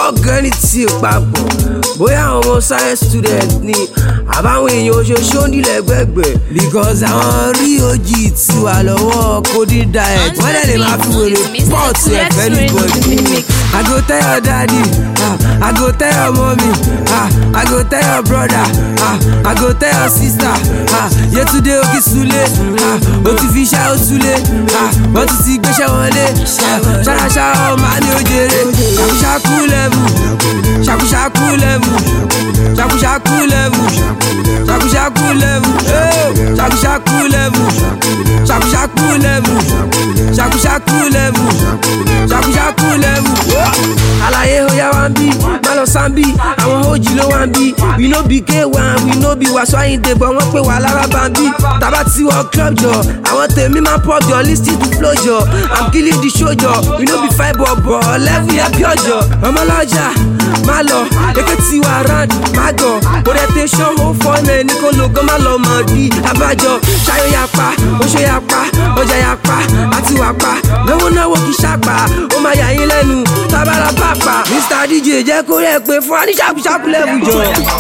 ọ̀gá ní tí papọ̀ bóyá àwọn ọmọ science student ni àbáwọn èèyàn oṣooṣù nílẹ̀ gbẹ̀gbẹ̀ because àwọn rí ojì tí wà lọ́wọ́ coding diet wọ́n dẹ̀ lè máa fi wèrè pọ́ọ̀tù ẹ̀fẹ́ níbọ̀dì. I go tell your daddy, ah, I go tell your mommy, ah, I go tell your brother, ah, I go tell your sister, ah, Yetunde Okisule, ah, o ti fi iṣẹ́ òtúlé, ah, wọ́n ti ti gbéṣẹ́ wọlé, ṣáṣá ọmọ ní ojèrè, ṣàkúṣàkú lẹ́mù, ṣàkúṣàkú lẹ́mù, ṣàkúṣàkú lẹ́mù, ṣàkúṣàkú lẹ́mù, ṣàkúṣàkú lẹ́mù, ṣàkúṣàkú lẹ́mù, ṣàkúṣàkú lẹ́mù, ṣàkúṣàkú lẹ́mù. Àlàyé oya wa ń bí, má lọ sáńbí, àwọn ojì ló wá ń bí. We no be K1, we no be Wàsó Àyìndé, but wọ́n pè wá lára bàbí. Tàbá tí wọ́n club jọ, àwọn tèmi máa pọ̀ jọ, lis ten to flow jọ. I'm killing the show jọ, we no be fight bọ̀ bọ̀, level yẹn pure jọ. Ọmọlọ́jà, má lọ, èké tí wà round, má gọ̀. Orientation ó fọ́ ẹ̀ ní kó lo gan, má lọ mọ̀ bí. Abájọ, ṣayọ ya pa, oṣù ya pa, ọjà ya pa, àti wà pa. Náwó náwó kì í ṣàpà, ó máa yà yín lẹ́nu, tábàlà pàpà. Mr DJ jẹ́ kó rẹ̀ pé fún wa ní ṣàkúṣàkú lẹ́bù jọ.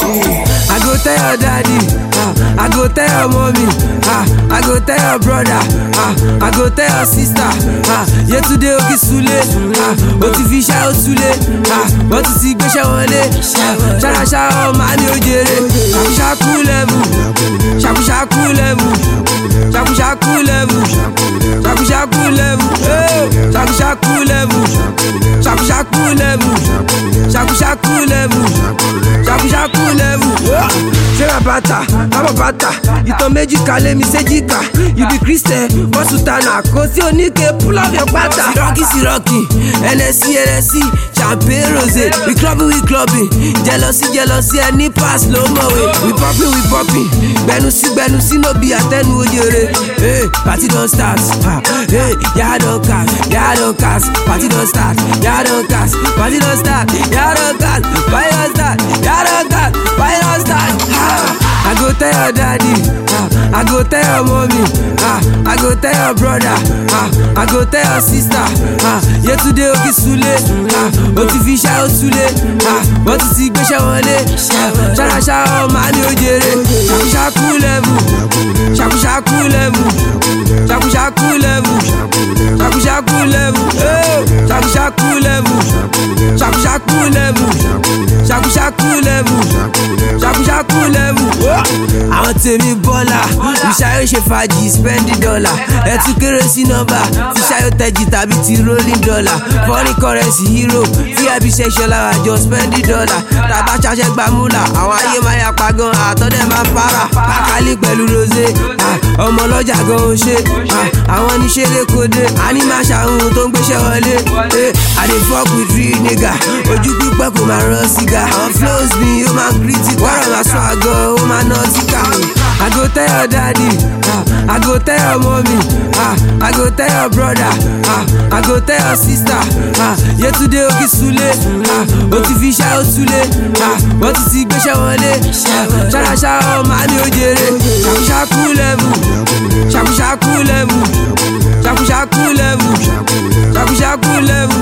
I go tell your daddy, ah, I go tell your mommy, ah, I go tell your brother, ah, I go tell your sister, ah, Yetunde Okisule, ah, o ti fi iṣẹ́ òtúlé, ah, wọ́n ti ti gbéṣẹ́ wọlé, ṣáṣá ọmọ ní ojèrè, ṣàkúṣàkú lẹ́mù, ṣàkúṣàkú lẹ́mù, ṣàkúṣàkú lẹ́mù, ṣàkúṣàkú lẹ́mù, ṣàkúṣàkú lẹ́mù, ṣàkúṣàkú lẹ́mù, ṣàkúṣàkú lẹ́mù, ṣàkúṣàkú lẹ́mù. ṣé ra bàtà kábọ̀ bàtà ìtàn méjì kalẹ̀ mi séjìká you be christian bọ́sù tánà kò sí oníke pull up your pátá. sirọ́kì sirọ́kì ẹlẹ́sì ẹlẹ́sì champagne rosé we clubbing we clubbing jealousy jealousy ẹni pass ló mọ̀wé we popping we popping gbẹnusí gbẹnusí no be àtẹnu ojèrè hey, party don start ah, hey, yàrá don cast yàrá don cast party don start yàrá don cast party don start yàrá don cast party don start yàrá don cast party don start. Ah, I go tell your daddy, ah, I go tell your mommy, ah, I go tell your brother, ah, I go tell your sister, ah, Yetunde Okisule, ah, o ti fi iṣẹ́ òtúlé, ah, wọ́n ti ti gbéṣẹ́ wọlé, ṣáṣá ọmọ ní ojèrè, ṣàkúṣàkú lẹ́mù, ṣàkúṣàkú lẹ́mù, ṣàkúṣàkú lẹ́mù, ṣàkúṣàkú lẹ́mù, ṣàkúṣàkú lẹ́mù, ṣàkúṣàkú lẹ́mù, ṣàkúṣàkú lẹ́mù, ṣàkúṣàkú lẹ́mù. àwọn tèmi bọ́lá ìṣayọ̀ ṣe fàájì spẹ́ndì dọ́là ẹtú kéré sí nọ́mbà tí ṣayọ̀ tẹ̀jì tàbí ti rolling dollar foreign currency euro vip section lára jọ spẹ́ndì dọ́là tàbá ṣaṣẹ́ gbàmúlà àwọn ayé máa yà pa gan àtọ́dẹ̀ máa para kákálí pẹ̀lú rosé ọmọ ọlọ́jà gan ó ṣe àwọn oníṣẹ́lẹ̀ kóde àní máa ṣàhùn tó ń gbéṣẹ́ wọlé i dey fuck with real nigga ojú pípẹ́ kò máa rán sìgá àwọn flows mi ó máa critical wọ́n rọ̀ máa sọ àgọ́ ó máa ná síkà. I go tell your daddy, ah, I go tell your mommy, ah, I go tell your brother, ah, I go tell your sister, ah, Yetunde Okisule, ah, o ti fi iṣẹ́ òtúlé, ah, wọ́n ti ti gbéṣẹ́ wọlé, ṣáṣá ọmọ ní ojèrè, ṣàkúṣàkú lẹ́mù, ṣàkúṣàkú lẹ́mù, ṣàkúṣàkú lẹ́mù, ṣàkúṣàkú lẹ́mù,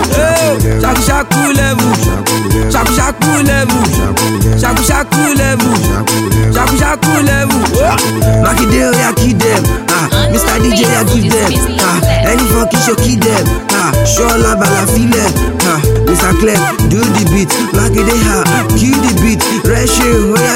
ṣàkúṣàkú lẹ́mù, ṣàkúṣàkú lẹ́mù, ṣàkúṣàkú lẹ́mù, ṣàkúṣàkú lẹ́mù. Makinde oya kill dem, ah, Mr DJ ya give dem, ah, ẹni fọ kí ṣo kill dem, ah, ṣọlá bala filẹ̀, ah, Mr Clem do the beat, Makinde ha kill the beat, rẹ́ṣẹ̀ oya.